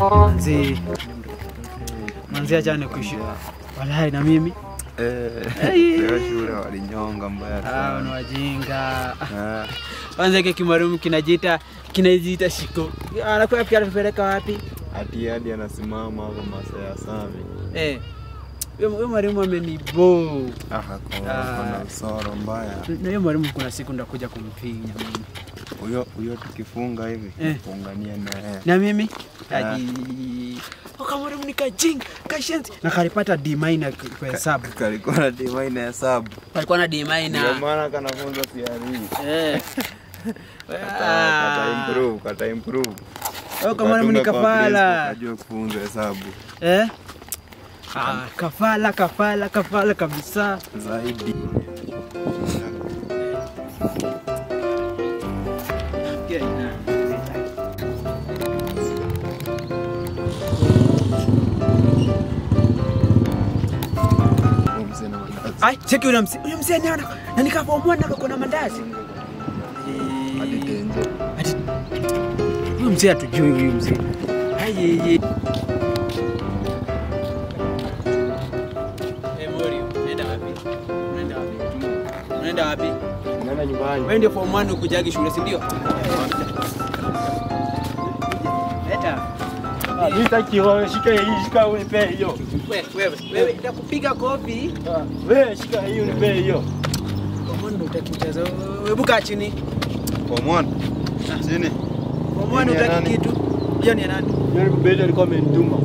Manzi. Manzi achane kuishi. Walai na mimi. Hey. Leo shule walinyonga mbaya Ah, sana. ni wajinga. Ah, Kwanza hiki kimarumu kinajiita kinajiita shiko. Anakuwa pia anapeleka wapi? Ati hadi anasimama hapo masaa ya sami. Eh. Huyo huyo mwalimu amenibo. Ah, kwa Ah. kuna usoro mbaya. Na hiyo mwalimu kuna siku ndakuja kumpinya mimi. Huyo huyo tukifunga hivi, Eh. fungania naye. Na mimi Ah. aji Oka mwalimu nikajinga, kashenzi. Na kalipata D minor kwa hesabu. Kalikuwa na dima ina hesabu. Alikuwa na D Ndio minor. maana kanafunza CRE. Eh. Kata kata improve, kata improve. Oka mwalimu ni Ukatunga kwa place, kafala. Ukajua kufunza hesabu Eh? Ah, kafala kafala kafala kabisa. zaidi. Huyo mzee na mandazi. Ai, cheki yule mzee. Yule mzee ni ana. Na nikavomwa na kuna mandazi. Hadi tenje. Ati huyu mzee hatujui huyu mzee. Ayeye. Eh, Mori, unaenda wapi? Unaenda wapi? Unaenda wapi? Nenda nyumbani. Wewe ndio form 1 ukujagi shule, si ndio? Leta. Mimi sitaki wewe shika hii, shika unipe hiyo. Wewe, wewe, wewe nitakupiga kofi. Wewe shika hii unipe hiyo. Form 1 utaki kucheza. Wewe buka chini. Form one. Chini. Form 1 Hiyo ni ya utaki nani? kitu. Hiyo ni ya nani? Yule mbele alikuwa amenituma.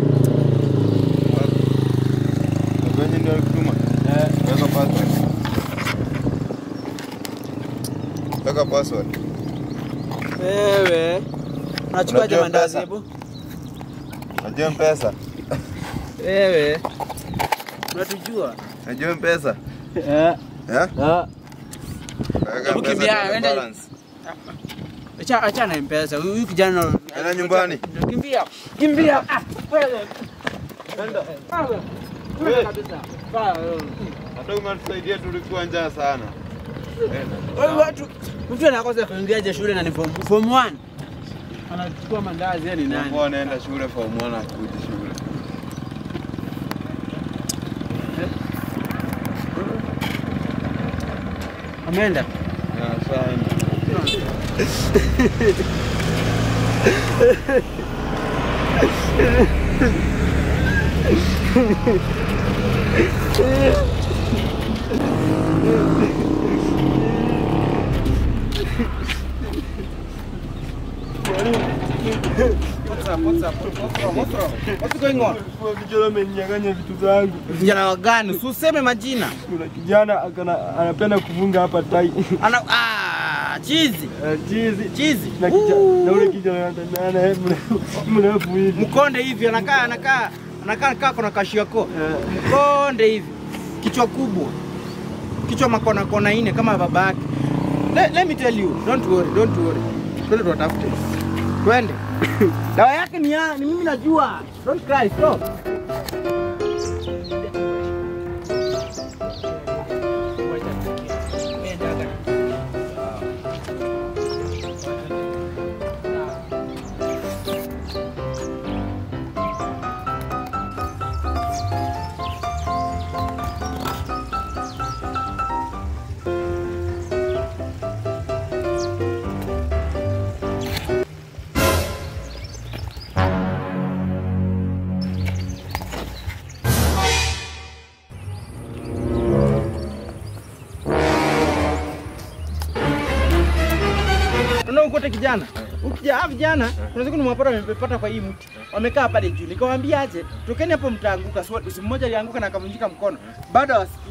Kwenye ndio kutuma. Eh, Weka password. Weka password. Wewe. Unachukua Unajua mandazi pesa? hebu. Unajua mpesa? Wewe. Unatujua? Unajua mpesa? eh, Eh? ah, Weka Hebu mpesa kimbia, kwa wenda- balance. Acha acha na mpesa. Huyu huyu kijana Enda nyumbani. Kimbia. Kimbia. Ah, wewe. Ah, wewe. Wewe kabisa. Ah, wewe. Hata umetusaidia tulikuwa njaa sana. Wewe watu mtu anakosa kuingiaje shule na ni form form 1. Anachukua mandazi yani nani? Kwa anaenda shule form 1 akuje shule. Ameenda. Na sana. What's up? What's up? What's wrong? What's wrong? What's going on? kwa kijana ameninyang'anya vitu zangu. Vijana gani? Usiseme majina. Kuna kijana akana anapenda kufunga hapa tai. Ana ah, chizi. Eh, Chizi. Chizi. Na kijana na ule kijana anatembea naye mrefu mrefu hivi. Mkonde hivi anakaa anakaa anakaa anakaa kuna kashi yako. Eh, Mkonde hivi. Kichwa kubwa. Kichwa makona kona ine kama baba yake. Let, let me tell you, don't worry, don't worry. Twende tuwatafute. Twende. Dawa yake ni ya, ni mimi najua. Don't cry, stop. Unaona ukote kijana? Ukija hawa vijana, kuna siku nimewapata wamepata kwa hii mti. Wamekaa pale juu. Nikamwambia aje, tokeni hapo mtaanguka. So, si mmoja alianguka na akavunjika mkono. Bado hawasikii.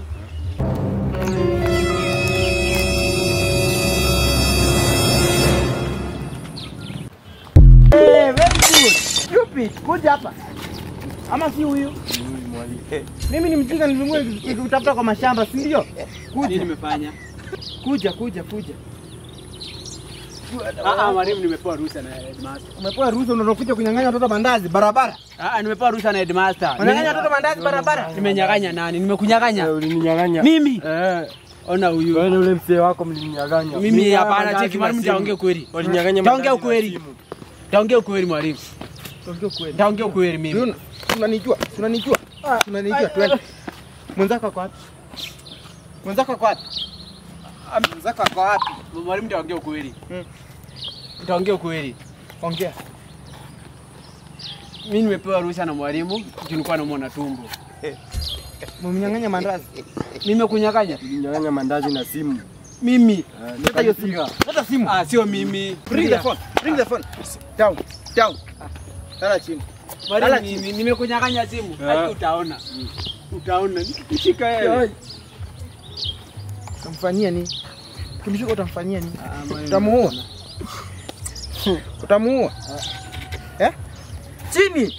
Eh, very good. Stupid. Kuja hapa. Ama si huyu? Mimi ni mjinga nilimwe nikitafuta kwa mashamba, si ndio? Kuja. nimefanya? Kuja, kuja, kuja. Ah, ah, mwalimu nimepewa ruhusa na headmaster. Umepewa ruhusa unakuja kunyang'anya watoto mandazi barabara. Ah, ah, nimepewa ruhusa na headmaster. Unanyang'anya watoto mandazi barabara. Nimenyang'anya nani? Nimekunyang'anya. Ulininyang'anya. Mimi. Eh, Ona huyu. wewe na ule mzee wako mlininyang'anya. Mimi haya hapana, mandazi cheki na mwalimu, simu. taongea ukweli. Walinyang'anya Taongea mandazi na ukweli. simu. Taongea ukweli mwalimu. Tuongee ukweli. Nitaongea ukweli mimi. Yuna, unanijua, unanijua. Unanijua twende. Mwenzako ako wapi? Mwenzako ako wapi? Mwenzako ako wapi? Mwalimu nitaongea ukweli. Mm. Nitaongea ukweli. Ongea. Mimi nimepewa ruhusa na mwalimu, juu nilikuwa namuona tumbo. Mumnyang'anya mandazi. Nimekunyang'anya? Nyang'anya mandazi na simu. Mimi. Leta hiyo simu. Leta simu. Ah, sio mimi. Bring the phone. Bring the phone. Down. Down. Lala chini. Mwalimu, Lala ni- ni- nimekunyang'anya simu. Ah. Hadi utaona. Utaona. Nikikushika wewe. Utamfanyia nini? Kimshika utamfanyia nini? Ah, mwalimu. Utamuua. Utamuua. Eh? Chini.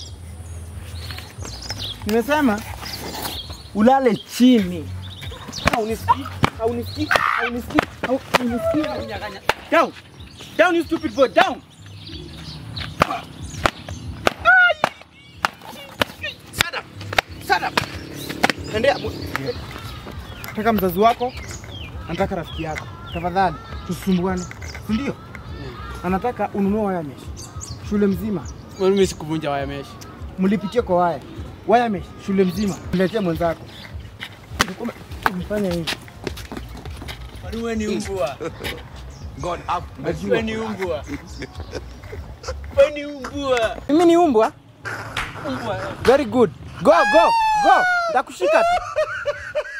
Nimesema ulale chini. Haunisikii? Haunisikii? Haunisikii? Hau- Haunisikii? Nimekunyang'anya. Down. Down you stupid boy. Down. Shut up. Shut up. Endea. Nataka mzazi wako, nataka rafiki yako. Tafadhali tusumbuane. Si ndio? Anataka ununue waya mesh. Shule mzima Mwalimu, mimi sikuvunja waya mesh. mlipitie kwa waya. Waya mesh shule mzima. Niletea mwenzako. Umefanya hivi. Mwalimu, wewe ni mbwa. God up. Wewe ni mbwa. Wewe ni mbwa. Mimi ni umbwa. Mbwa. Very good. Go, go, go. Ndakushika tu.